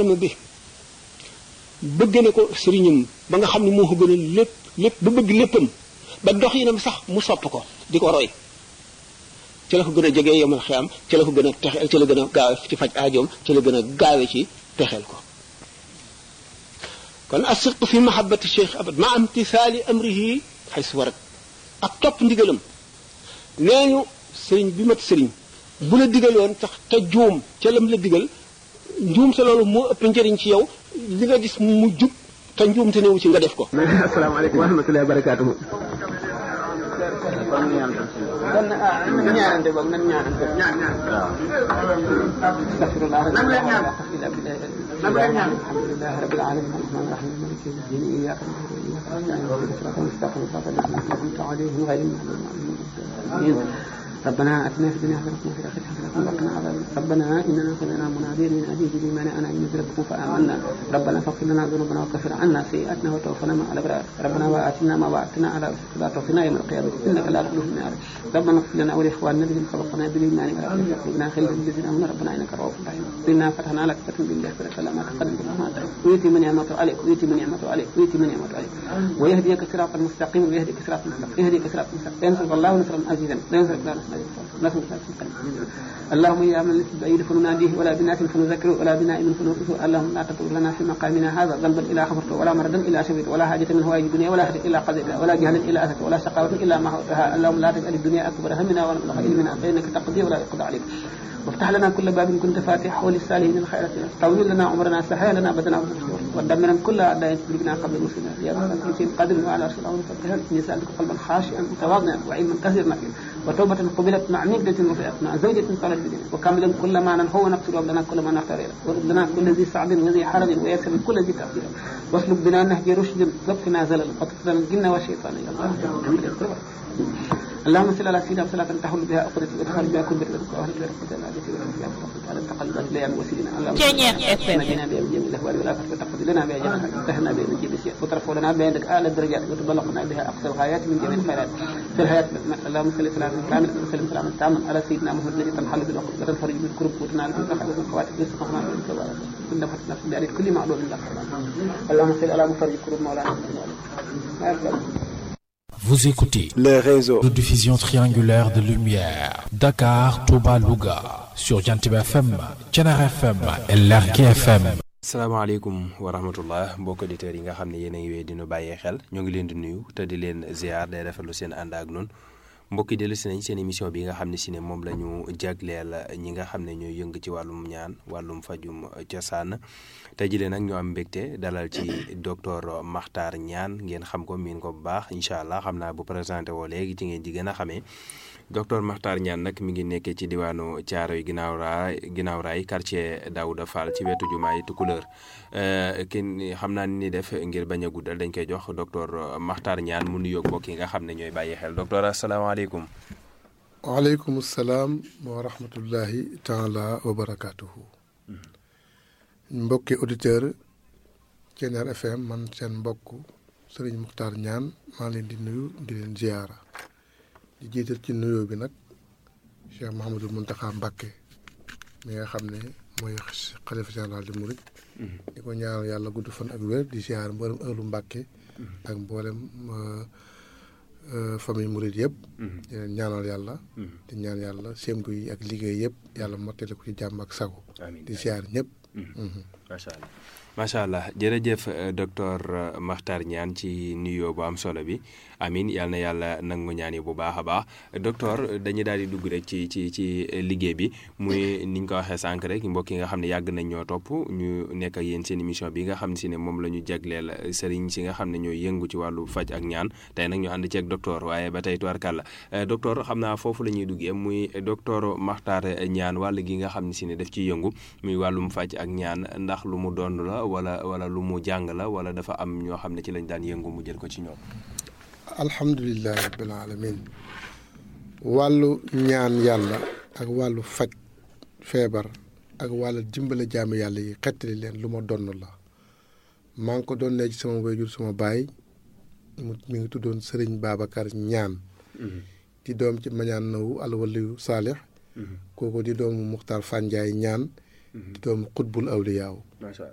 aadama bi bëgg na ko sëriñam ba nga xam ne moo ko gën a lépp lépp ba bëgg léppam ba dox yinam sax mu sopp ko di ko roy ci la ko gën a jegee yomal xiyam ci la ko gën a texeel ci la gën a gaawe ci faj aajoom ci la gën a gaawe ci texeel ko kon asirtu fi mahabbati cheikh abad ma imtisaali amrihi xay su warat ak topp ndigalam nee ñu sëriñ bi mat sëriñ bu la digaloon tax te juum ca lam la digal njuum te loolu moo ëpp njëriñ ci yow li nga gis mu jub te njuum te newu ci nga def ko asalaamaaleykum wa rahmatullahi wa barakaatuhu kon ñaanante boog nan ñaanante ñaan ñaan astaghfirullah nan leen ñaan nan leen ñaan alhamdulillahi rabbil alamin arrahman arrahim maliki yawmi ddin iyyaka na'budu wa iyyaka nasta'in ihdinas siratal mustaqim siratal ladzina an'amta alayhim ghayril maghdubi alayhim ربنا اتنا في الدنيا حسنه وفي الاخره حسنه وقنا عذاب ربنا اننا سمعنا مناديا ينادي بالايمان ان امنوا بربكم فامنا ربنا فاغفر لنا ذنوبنا وكفر عنا سيئاتنا وتوفنا مع الابرار ربنا واتنا ما وعدتنا على رسلك لا توفنا يوم القيامه انك لا تخلف النار ربنا اغفر لنا ولاخواننا الذين سبقونا بالايمان ولا تجعل قلوبنا خلا للذين امنوا ربنا انك رؤوف رحيم انا فتحنا لك فتحا بالله فلك ما تقدم من ما ويتي من نعمته عليك ويتي من نعمته عليك ويتي من نعمته عليك ويهديك صراطا مستقيما ويهديك صراطا مستقيما يهديك صراطا مستقيما ينصرك الله نصرا عزيزا لا ينصرك الله نصرا عزيزا اللهم يا من لست بعيد فنناديه ولا بناس فنذكره ولا بنائم فنوقفه اللهم لا تطول لنا في مقامنا هذا ذنبا الا غفرته ولا مردا الا شفيته ولا حاجه من هوائج الدنيا ولا حاجه الا قضيتها ولا جهلا الا اتته ولا شقاوه الا ما هوتها اللهم لا تجعل الدنيا اكبر همنا ولا مبلغ علمنا فانك تقضي ولا يقضى عليك وافتح لنا كل باب كنت فاتحه للسالمين الخيرات طول لنا عمرنا سهل لنا بدنا ودمرا كل اعداء بنا قبل الوصول يا رب في قدر وعلى رسول الله فتح نسالك قلبا خاشعا متواضعا وعلما كثيرا وتوبة قبلت مع نجدة وفئت مع زوجة قالت بدين وكاملا كل ما هو نقتل لنا كل ما نختار ورد لنا كل ذي صعب وذي حرج ويسر كل ذي تقدير واسلك بنا نهج رشد وقنا زلل وتقتل الجن والشيطان يا الله اللهم صل على سيدنا صلاة تحول بها أقدة وتخرج بها كل بر وأهل بها رحمة العادة والعافية على التقلبات ليام وسيلنا اللهم نجينا بها من جميع الأهوال والآفات وتقضي لنا بها جميع وتهنا بها من جميع السيئات وترفع لنا بها عندك أعلى الدرجات وتبلغنا بها أقصى الغايات من جميع الخيرات في الحياة اللهم صل سلاما كاملا وسلم سلاما تاما على سيدنا محمد الذي تنحل بالعقد وتنفرج بالكرب وتنال بالرخاء والخواتم رزقنا بالكبار كل فتنة في بأريد كل معلوم لك اللهم صل على مفرج كرب مولانا Vous écoutez les réseaux de diffusion triangulaire de lumière. Dakar, Touba, Louga. Sur Jantib FM, Thiénaba FM et Lergui FM. salaamaaleykum wa rahmatullah mbokk auditeurs yi nga xam ne yéen a ngi wéy di nu bàyyee xel ñoo ngi leen di nuyu te di leen ziar day rafetlu seen ànd ak noonu mbokk yi dellu si nañ seen émission bi nga xam ne si ne moom la ñu jagleel ñi nga xam ne ñooy yëng ci wàllum ñaan wàllum fajum cosaan tey jii nag ñu am mbégte dalal ci docteur Makhtar Niane ngeen xam ko miin ko bu baax incha allah xam naa bu présenté woo léegi ci ngeen ji gën a xamee docteur Makhtar Niane nag mi ngi nekkee ci diwaanu Thiaroye ginnaaw raay ginnaaw raay quartier Daouda Fall ci wetu jumaay Tukulóor kin xam naa ni def ngir bañ a guddal dañ koy jox docteur Makhtar Niane mu nuyoog mbokk yi nga xam ne ñooy bàyyi xel docteur asalaamaaleykum. waaleykum salaam wa rahmatullahi taala wa barakaatuhu. mbokki auditeur Thiéniere FM man seen mbokk Serigne Makhtar Niane maa leen di nuyu di leen ziyaara di jiital ci nuyoo bi nag Cheikh Mouhamadul Mountakha Mbacké mi nga xam ne mooy xalifa général di murit di ko ñaanal yàlla gudd fan ak wér di ziyaar mboolem ëllu Mbacké ak mboolem famille murit yëpp di leen ñaanal yàlla di ñaan yàlla sémbu yi ak liggéey yëpp yàlla mottale ko ci jàmm ak sago di ziyaar ñëpp macha allah macha allah jërëjëf docteur Makhtar Niane ci nuyoo bu am solo bi amin yal na yàlla nangu ñaan yi bu baax a baax docteur dañuy daal di dugg rek ci ci ci liggéey bi muy ni ñu ko waxee sànq rek mbokk yi nga xam ne yàgg nañ ñoo topp ñu nekk ak yéen seen émission bi nga xam ne si ne moom la ñu jagleel sëriñ si nga xam ne ñooy yëngu ci wàllu faj ak ñaan tey nag ñu ànd ceeg docteur waaye ba tey tubarkàlla docteur xam naa foofu la ñuy duggee muy docteur Makhtar Niane wàll gi nga xam ne si ne daf ciy yëngu muy wàllum faj ak ñaan ndax lu mu doon la wala wala lu mu jàng la wala dafa am ñoo xam ne ci lañ daan yëngu mu jël ko ci ñoom. alhamdulilah rabbil alamin wàllu ñaan yàlla ak wàllu faj feebar ak wàllu dimbale jaamu yàlla yi xettali leen lu ma donn la maa ngi ko doon ne ci sama wayjur sama baay mu mi ngi tuddoon Sëriñ Babacar Ñaan di doom ci mañaan nawu alwaliyu saalix kooku di doomu Muxtaar Fanjaay ñaan di doomu xutbul awliyaaw